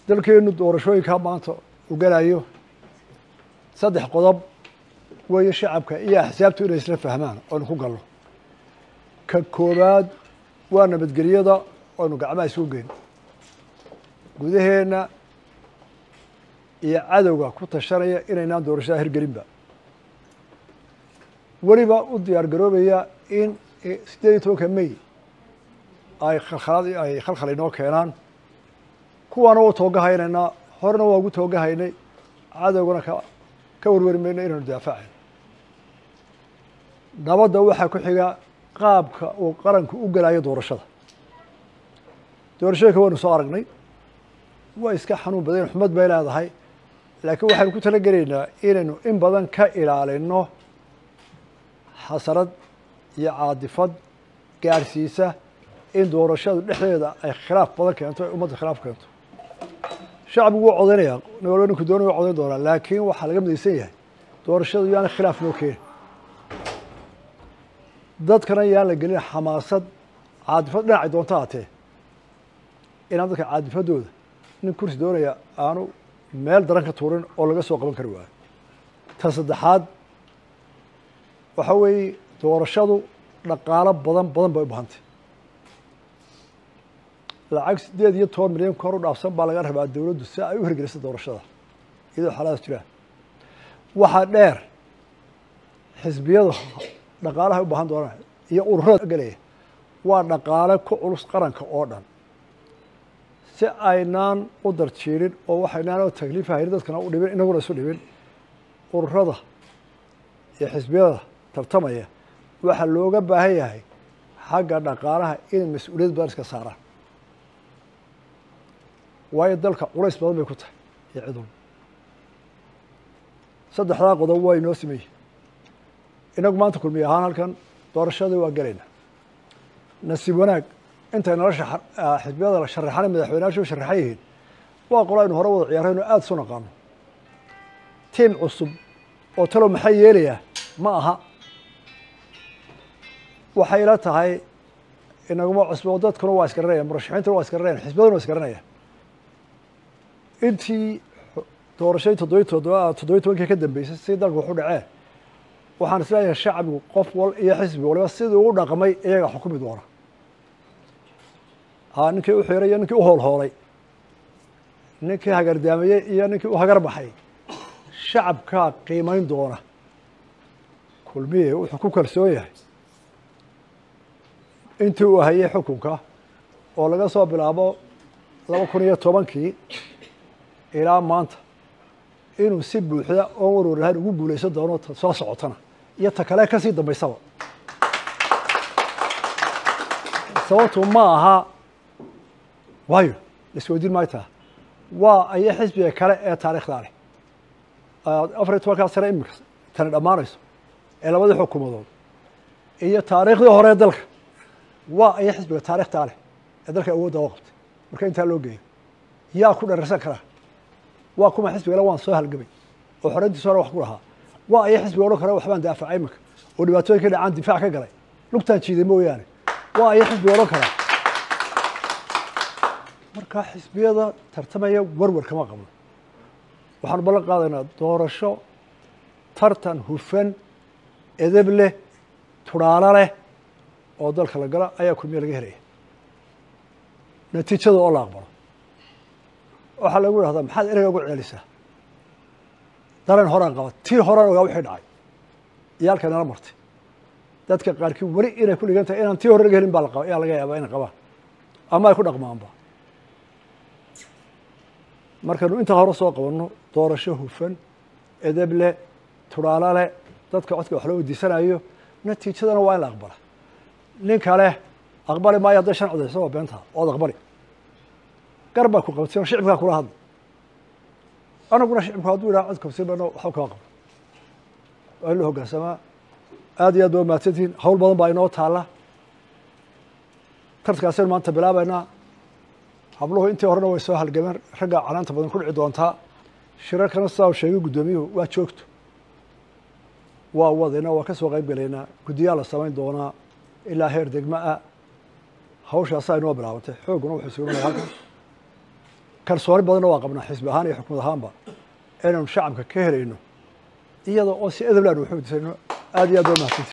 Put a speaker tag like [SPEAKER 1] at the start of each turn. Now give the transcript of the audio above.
[SPEAKER 1] dalkeenu doorashooyinkaa maanta uu galayo saddex qodob weeye shacabka iyo axsaabtu inay isla fahmaan oynu ku galno ka koowaad waa nabadgelyada oynu gacmaha isugu geyn gudaheenna iyo cadowga ku tashanaya inaynaan doorashada hirgelinba weliba u diyaar garoobaya in siddeed iyo tobanka may ay khalkhalaad ay khalkhal inoo keenaan kuwaana waa toogahaynaynaa horena waa ugu toogahaynay cadowgana ka ka warwari mayno inaynu daafacayno nabadda waxaa ku xiga qaabka uu qaranku u gelayo doorashada doorashooyinka waynu soo aragnay waa iska xanuun badan xumad bay leedahay laakiin waxaynu ku tala gelaynaa inaynu in badan ka ilaalino xasarad iyo caadifad gaadhsiisa in doorashadu dhexdeeda ay khilaaf badan keento ay ummadda khilaaf keento shacbigu wuu codaynaya nin walba ninku doonay waa codayn doonaa laakiin waxaa laga midaysan yahay doorashadu yaana khilaaf noo keeni dadkana yaan la gelin xamaasad caadifad dhinacay doonta haatee inaan dadka caadifadooda nin kursi doonaya aanu meel daran ka tuurin oo laga soo qaban kari waayo ta saddexaad waxa weeye doorashadu dhaqaalo badan badan bay u bahantay lacag siddeed iyo toban milyan kor u dhaafsan baa laga rabaa dowladdu si ay u hirgelisa doorashada iyadoo xaaladaas jiraan waxaa dheer xisbiyadu dhaqaalaha u baahan doonaan iyo ururada gelaya waa dhaqaale ku culus qaranka oo dhan si aynaan u darjiirin oo waxaynaan oo takliif haynin dadkana u dhibin inaguna isu dhibin ururada iyo xisbiyada tartamaya waxaa looga baahan yahay xagga dhaqaalaha inay mas-uuliyad badan iska saaraan waayo dalka culays badan bay ku tahay iyo cidun saddexdaa qodob waa inoo sameeyey inagu maanta kulmiy ahaan halkan doorashadii waa gelaynaa nasiib wanaag intay nala xisbiyada la sharaxana madaxweyneyaashu u sharaxan yihiin waa qolo aynu hore wada ciyaarayno aada isu naqaano tiim cusub oo talow maxaa yeelayaa ma aha waxay ila tahay inaguma cusbo dadkuna waa isgaranayaan murashaxiintuna waa isgaranayaan xisbiyaduna waa isgaranayaan intii doorashadii toddobiy toddoba toddobiy tobankii ka dambeysay si dalka waxu dhaceen waxaan isleeyahay shacbigu qof wal iyo xisbi waliba sidii ugu dhaqmay iyaga xukumi doona ha ninkii u xiray iyo ninkii u hoolhoolay ninkii hagardaameyey iyo ninkii u hagar baxay shacabkaa qiimeyn doona kulmiye wuxuu ku kalsoon yahay intii uu hayay xukunka oo laga soo bilaabo laba kun iyo tobankii ilaa maanta inuu si buuxda oo warwar lahayn ugu guulaysan doono soo socotana iyo ta kale kasii dambaysaba sababtu ma aha waayo laisweydiin maayo taa waa aya xisbiga kale ee taarikhdaa leh afar iyo tobankaa sane iminka tani dhammaanayso ee labadii xukuumadood iyo taariikhdii hore ee dalka waa aya xisbiga taarikhtaa leh ee dalka awoodda oo qabtay marka intaa loo geeyo yaa ku dhararsan karaa waa kuma xisbigale waan soo halgamay oo xoreyntiisa hore wax ku lahaa waa aya xisbiga odhan kara waxbaan daafacay iminka oo dhibaatooyinka dhacaan difaac ka galay lugtaan jiiday mooyaane waa aya xisbiga odhan karaa marka xisbiyada tartamaya warwar kama qabno waxaanu ballan qaadaynaa doorasho tartan hufan edeb leh tudhaalo leh oo dalka la gala ayaa kulmiye laga helaya natiijada oo la aqbalo waxaa lagu idhahdaa maxaad ereyga ugu celisaa dareen horaan qaba tii horaan ogaa wixii dhacay iyo halkay nala martay dadka qaarkii weli inay ku dhigan tahay inaan tii hore laga helin baa laqaba ayaa laga yaabaa inay qabaan ama ay ku dhaqmaanba markaynu intaa hore soo qabanno doorasho hufan edeb leh tudhaalo leh dadka codka wax loo weydiisanayo natiijadana waa in la aqbala nin kale aqbali maayo hadday shan codayso waa beentaa ood aqbali gar baa ku qabtay oo shicibkaa kula hadla anaguna shicibku hadduu yidhaha cod kabsin bano waxba kama qabno waa in la hoggaansamaa aad iyo aad ba mahadsantihiin hawl badan baa inoo taalla tartankaasaynu maanta bilaabaynaa habluhu intii horena way soo halgameen ragga canaanta badan ku dhici doontaa shirarkana sidaa u sheegay guddoomiyuhu waa joogto waa wadayna waa ka soo qayb gelaynaa guddiyaa la samayn doonaa ilaa heer degma ah hawshaasaa inoo bilaabantay xoogguna wuxuu suganaya halkan kalsooni badanna waa qabnaa xisbi ahaan iyo xukumad ahaanba inaynu shacabka ka helayno iyada oo si edablaan waxu disayno aad iyo aad baa mahadsanti